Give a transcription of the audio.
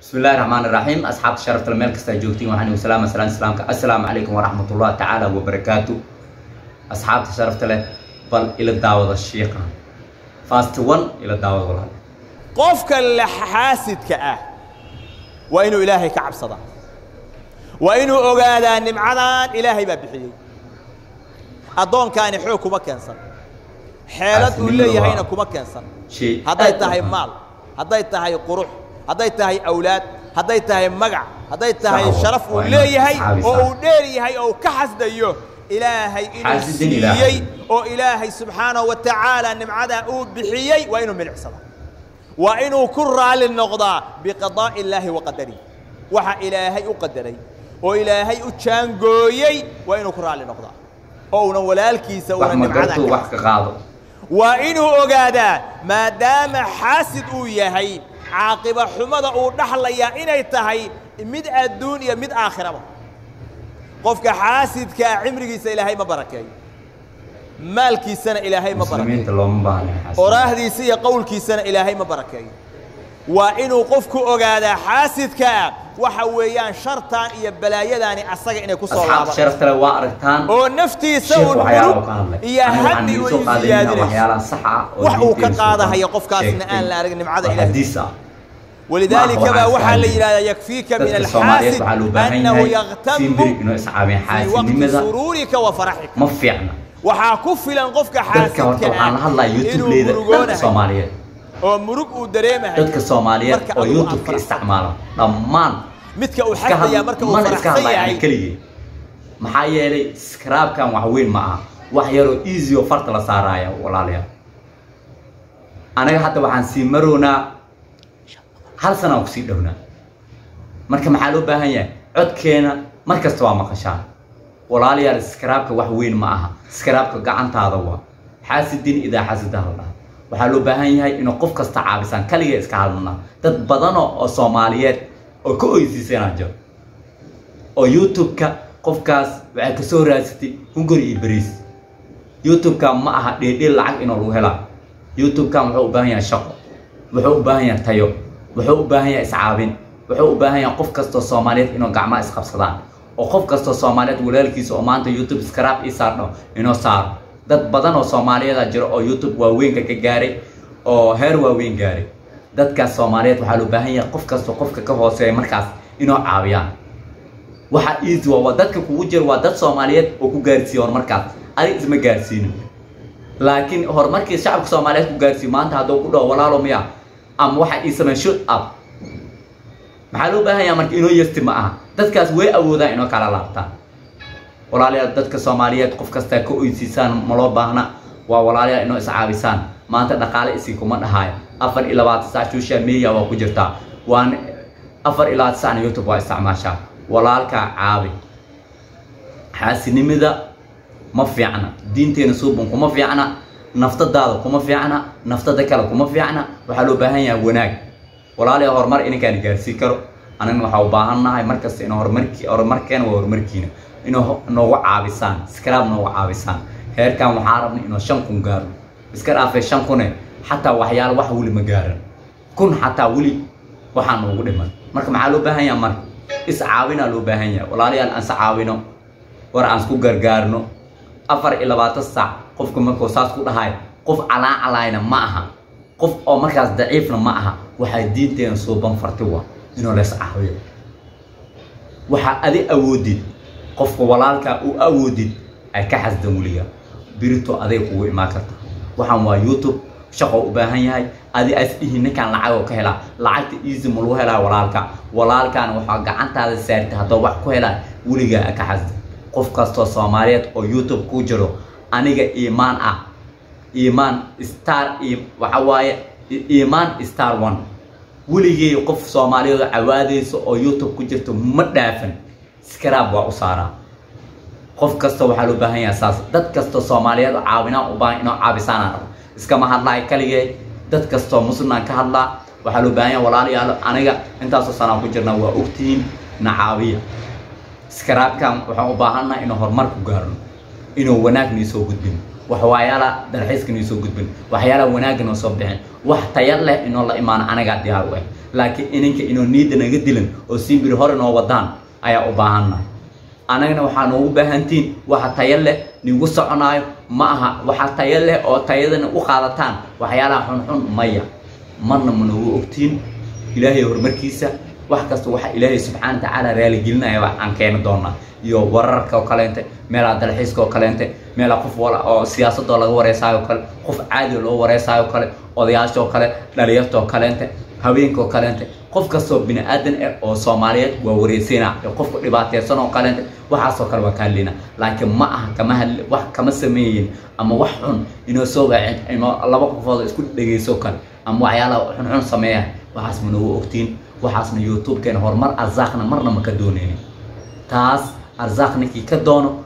بسم الله الرحمن الرحيم أصحاب الشرف المال كستا جوجتين وحني وسلام السلام السلام السلام عليكم ورحمة الله تعالى وبركاته أصحاب الشرف له بل إلى الدعوة الشيخ فاست 1 إلى الدعوة والله qofka la xaasidka ah waa inuu ilaahay ka cabsadaa waa inuu ogaadaa nimcadan ilaahay baa bixiyey addoonkaani xoog kuma keensan xeelad uu Xaasidnimadu leeyahayna waa- kuma keensan شيء hadday tahay maal hadday tahay qurux hadday tahay awlaad hadday tahay magac hadday tahay Sax wa- sharaf uu waa inaad leeyahay isxaabisaa. oo uu dheer yahay oo uu ka xasdayo ilaahay inuu Xaasidin ilaahay. siiyey oo ilaahay subxaanahu wa tacaala nimcadaa uu bixiyey waa inuu milicsada waa inuu ku raali noqdaa biqadaa'i illaahi wa qadarihi waxa ilaahay u qadaray oo ilaahay u jaangooyey waa inuu ku raali noqdaa oo una walaalkiisa una wax ma nimcadaa gartuu ka wax ka qaado waa inuu ogaadaa maadaama xaasid uu yahay caaqiba xumada uu dhaxlayaa inay tahay mid adduun iyo mid aakhiraba qofka xaasidkaa cimrigiisa ilaahay ma barakeeyo maalkiisana ilaahay ma barakeeyo muslimiinta looma baahna xaasid. oraahdiisa iyo qowlkiisana ilaahay ma barakeeyo waa inuu qofku ogaadaa xaasidkaa waxa weeyaan shartan iyo balaayadaani asaga inay ku soo أصحاب laaban الشرف له وأرتان oo naftiisa شيخ uu وحياله murug كان لك iyo hami uu siyaadinayso وحياله صحة wax uu ka qaadahaya qofkaasna aan la arag nimcada ilaahay حديثة ولذلك ما هو بقى عن waxaa la سهل. yidhahdaa yakfiika min dadka Soomaaliyeed alxaasid waxaa loo baahan annahu yahay yaktamu simbiri inuu iscaabeen fii waqti xaasidnimada suruurika wa faraxika ma fiicna waxaa ku filan qofka dadka horta xaasidka waxaan la ah hadlaya inuu youtube-leyda dadka murugoonahay soomaaliyeed oo murug uu dareemahay dadka soomaaliyeed marka oo adigu aad youtube-ka faraxsan. isticmaala dhammaan midka uu iska xasdaya had- marka uu mana iska faraxsan hadlaya yahay ani keligii maxaa yeelay skraabkan wax weyn ma aha wax yaroo easy oo farta la saaraya walaalayaal anaga hadda waxaan sii marownaa hal sanaan kusii dhownaa marka maxaa loo baahan yahay codkeena mar kasta waa maqashaan walaalayaal skraabka wax weyn ma aha skraabka gacantaada waa xaasidin idaa xasida la dhaha waxaa loo baahan yahay inuu qof kasta caabisaan kaliga iska hadlnaa dad badanoo oo soomaaliyeed oo ka oysiisanaa jiro oo youtube-ka qofkaas waxay kasoo raadsatay hunguri iyo bariis youtube-ka ma aha dheedheel lacag inuu lagu helaa youtube-kan wuxuu u baahan yahay shaqo wuxuu u baahan yahay tayo wuxuu u baahan yahay iscaabin wuxuu u baahan yahay qof kastoo soomaaliyeed inuu gacmaha isqabsadaan oo qof kastoo soomaaliyeed walaalkiisa oo maanta youtube scrap ii saardho inuu saaro dad badan oo soomaaliyeeda jiro oo youtube waaweynka ka gaaray oo heer waaweyn gaaray dadkaas soomaaliyeed waxaa loo baahan yahay qof kastoo qofka ka hooseeya markaas inuu caawiyaan waxa easy waa waa dadka kugu jira waa dad soomaaliyeed oo ku gaarsiiya horumarkaas adig isma gaarsiinin laakiin horumarkii shacabka soomaaliyeed ku gaarsiiyo maanta hadduu ku dhaho walaalo miya ama waxa ii sameyn shut up maxaa loo baahan yahay marka inoo yasti ma aha dadkaas way awoodaan inoo kala laabtaan walaalayaal dadka soomaaliyeed qof kastaa ka oysiisaan ma loo baahna waa walaalayaal inoo iscaabisaan maanta dhaqaale isii kuma dhahaayo afar iyo labaatan saac social media waa ku jirtaa waan afar iyo labaatan saacna youtube waa isticmaashaa walaalkaa caabi xaasinimada ma fiicna diinteena suuban kuma fiicna naftadaada kuma fiicna naftada kale kuma fiicna waxaa loo baahan yahay wanaag walaalayaa horumar ininkaan gaarsiin karo anagna waxaa u baahan nahay markasta in horumarki horumarkeena waa horumarkiina inuu ho- noogu caabisaan skraab noogu caabisaan heerkan waxaa rabna inuu shan kun gaaro iska dhaafay shan kune xataa waxyaala wax weli ma gaaran kun xataa weli waxaa noogu dhiman marka maxaa loo baahan yahay marka iscaawinaa loo baahan yahay walaalayaal aan iscaawino war aan isku gargaarno afar iyo labaatan saac qofka markuu saas ku dhahayo qof calaan calaayna ma aha qof oo markaas daciifna ma aha waxaa diinteena suuban farti wa inuu lees caawiyo waxaa adi awoodid qofka walaalkaa u awoodid ay ka xasdan weliga birito aday kugu imaan karta waxaan waa youtube shaqo u baahan yahay adi as dhihi ninkaan lacag oo ka helaa lacagta easy ma lagu helaa walaalka walaalkaana waxaa gacantaada saarta haddoo wax ku helaa weligaa ka xasda qof kastoo soomaaliyeed oo youtube ku jiro aniga iimaan ah iimaan star i- waxa waaye i- iimaan star one weligay qof soomaaliyeed oo cawaadaysa oo youtube ku jirto ma dhaafan skraab waa u saaraa qof kasta waxaa loo baahan yahay saas dad kastoo soomaaliyeed oo caawinaan u baahan inoo caabisaanaan rabo iskama hadlaay kaligee dad kastoo muslimaan ka hadlaa waxaa loo baahan yahay walaalayaal aniga intaasoo sanaan ku jirnaa waa ogtihiin na caawiya skraabkan waxaan u baahannahay inuu horumar ku gaarno inuu wanaag nii soo gudbin waxyaala dalxiiska nii soo gudbin waxyaala wanaagga noo soo bixin wax taya leh inoo la imaano anagaa diyaar u ah laakiin ininka inuu niidda naga dilan oo simbiri hore noo wadaan ayaa u baahannahay annagana waxaa noogu baahantiin waxa tayo leh nigu soconaayo ma aha waxa tayo leh oo tayadana u qaadataan waxyaalaha xunxun maya marna ma noogu ogtiin ilaahay horumarkiisa wax kasta waxa ilaahay subxaana watacaala raaligelinaya wax aan keeni doonaa iyo wararka oo kaleente meelaha dalxiiska oo kaleente meelaha qof wala oo siyaasadoo laga wareysaayo kale qof caadi loo wareysaayo kale odayaasha oo kale dhalinyarta oo kaleente haweenka oo kaleente qof kastoo bini aadan ah oo soomaaliyeed waa wareysayna ee qofku dhibaateysan oo kaleente waxaasoo kale waa ka hadlayna laakiin ma aha kama hadli wax kama sameeyin ama wax xun inoo soo wacin ama laba qofood isku dhegeyso kale ama waxyaalaha xunxun sameeya waxaas ma noogu ogtiin waxaasna youtube-keena horumar arsaaqna marna ma ka dooneynin taas arsaaq ninkii ka doono